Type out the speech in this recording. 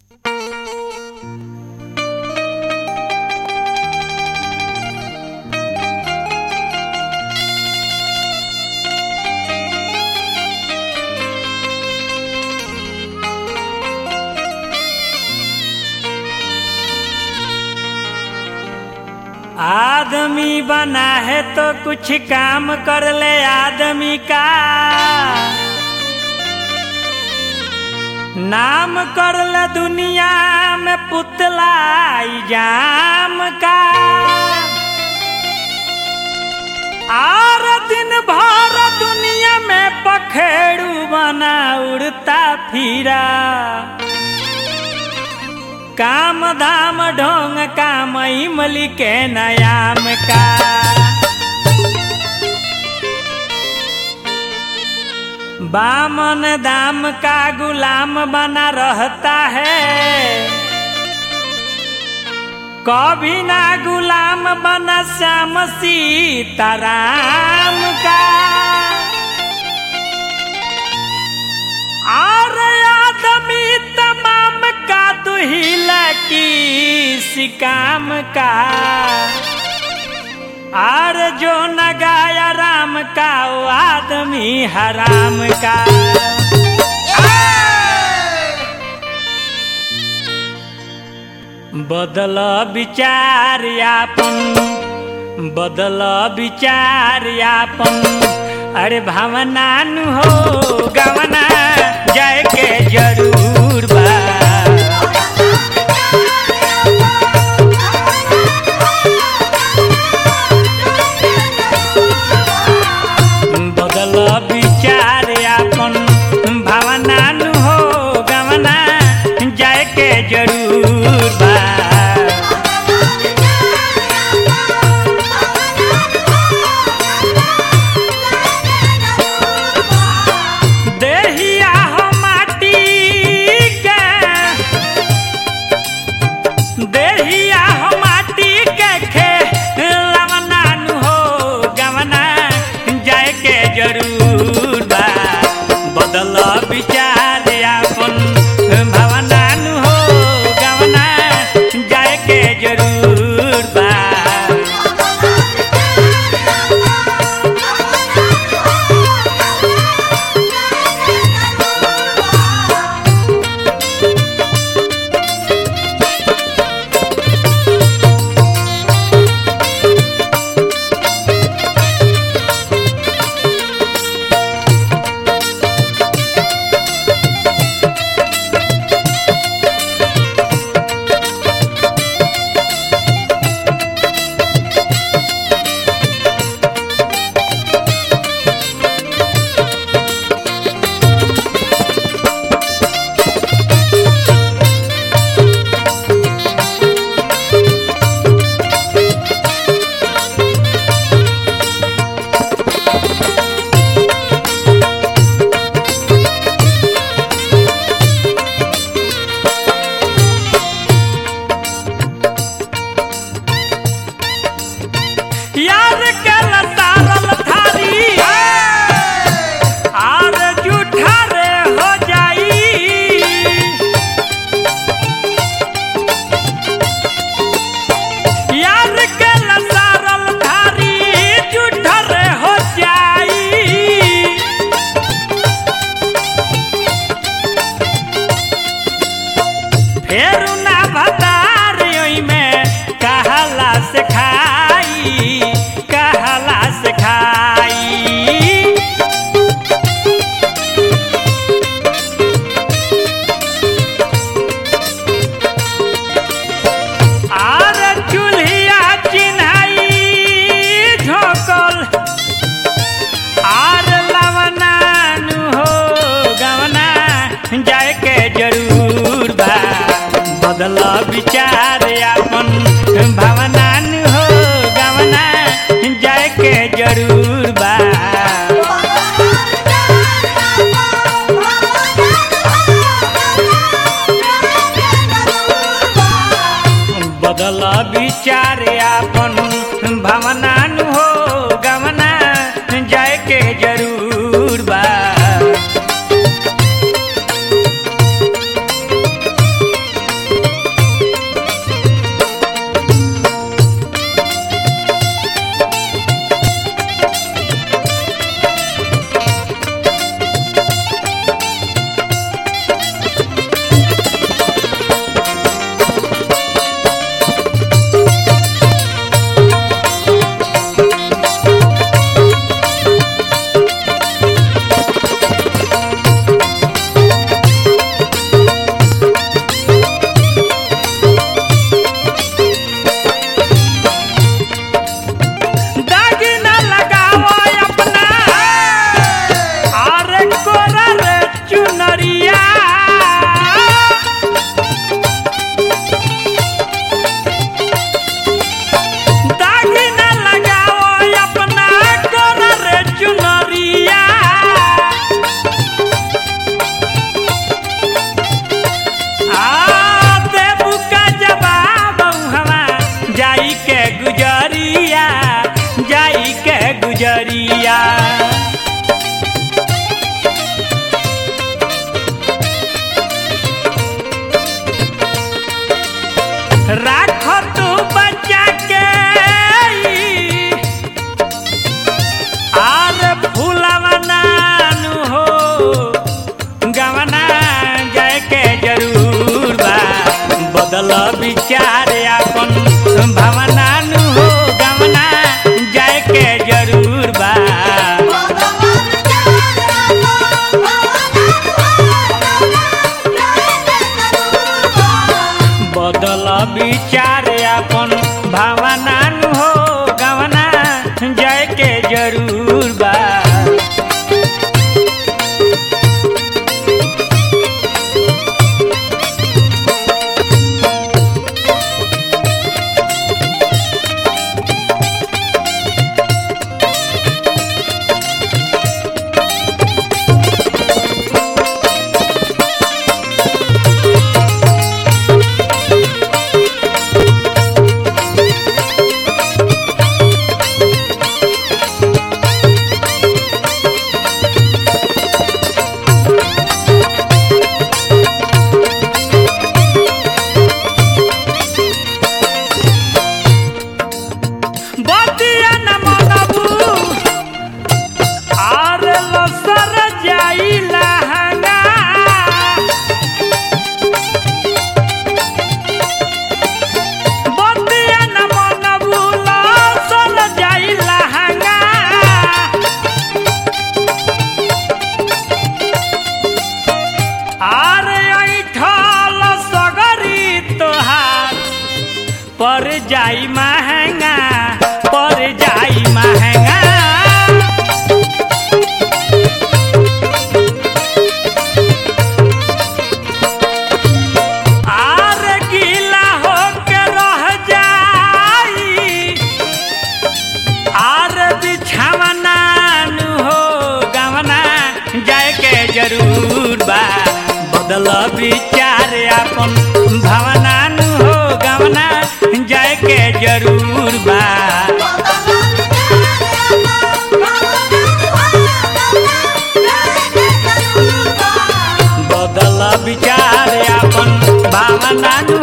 आदमी बना है तो कुछ काम कर ले आदमी का नाम कर ले दुनिया में पुतला जाम का और दिन भर दुनिया में पखेड़ू बना उड़ता फिरा काम धाम ढोंग काम इमली के नयाम का बामन दाम का गुलाम बना रहता है कभी ना गुलाम बना श्याम सीताराम का और आदमी तमाम का दुहिल की काम का और जो न गाया राम का वो आदमी हराम का बदल विचार यापन बदल विचार यापन अरे भावना नु हो गवना जाए के जरूर बा बदल विचार अपन भावना नु हो गवना जाए के जरूर बा देहिया हो माटी के देहिया हो माटी के खेलवना नु हो गवना जाए के जरूर बा बदल विचार अपन भावना नु हो गवना जाए के जरूर बा यार कल तारल थारी आर जूठा रे हो जाई यार कल तारल थारी जूठा रे हो जाई फेरू ना भतार में कहला से खाई कहला से खाई आर चूल्हिया चिन्हाई झोंकल आर लवना नु हो गवना जाए के जरूर बा बदल विचार अपन भावना नु हो गवना जाए के जरूर बा बदल विचार अपन भावना नु हो गवना जाए के जरूर बा बदल विचार अपन भावना नु हो गवना जाए के जरूर बा बदल विचार अपन भावना नु हो गवना जाए के जरूर बा बतिया न मनबू आर लसर जाई लहंगा बतिया न मनबू लसर जाई लहंगा आर ऐठल सगरी तोहार पर जाई महंगा पर जाई महंगा आर गीला होके रह जाई आर बिछावना नु हो गवना जाए के जरूर बा बदल विचार अपन भावना नु हो गवना जाए के जरूर बा बदल विचार अपन भावना नु